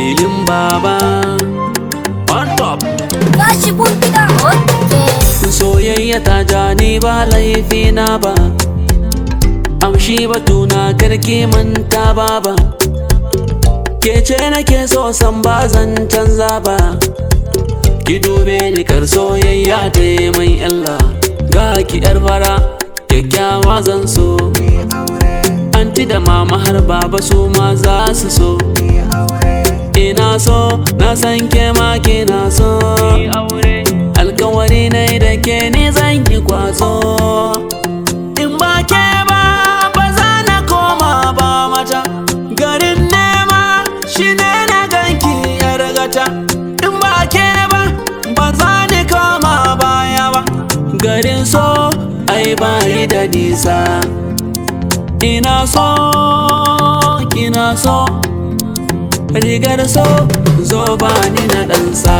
lilin baba on top Tashi buntuka okay. soyayya ta ja ni ba laifi na ba amshi batuna karki manta baba ke ce nake so san ba zan canza ba ki dube ni kar soyayya ta yi mai illa ga ki yar fara kyakkyawa zan so anti da mama har baba su ma za su so ina so na san ke ma kina so alkawari ne da ke ni zan ki kwazo in ba ke ba ba za na koma ba mata garin nema shi ne na ganki yar gata in ba ke ba ba za ni koma baya ba garin so ai bayi da nisa ina so kina so rigar so zo ba ni na ɗansa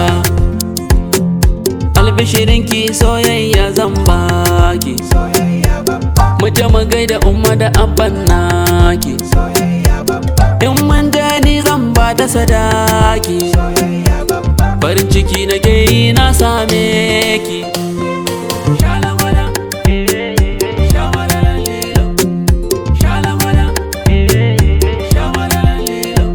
albishirinki soyayya zan baki mu je mu gaida umma da abban naki in mun je ni zan ba da sadaki farin ciki na ke yi na same ki Shalamala, eh, eh, eh, shamalala, lilo. Shalamala, eh, eh, eh, shamalala, lilo.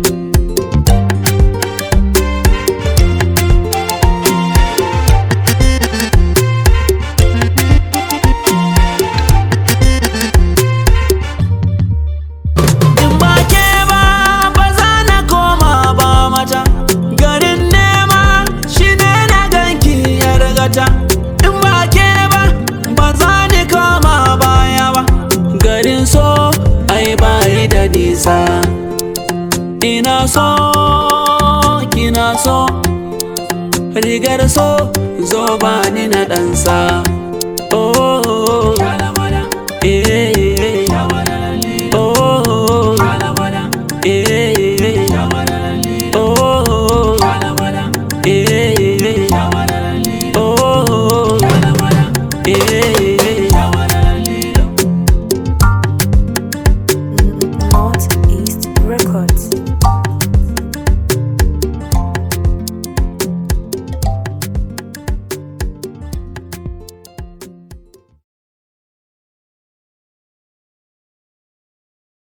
In ba ke ba ba za na koma ba mata garin nema shi ne na ganki ya rigata in ba ke ba ba za ni koma baya ba garin so ai bayi da nisa ina so kina so rigar so zo ba ni na ɗansa oh eh, eh, eh. Oh, eh, eh, eh. Oh, eh, eh, eh. Oh, eh, eh,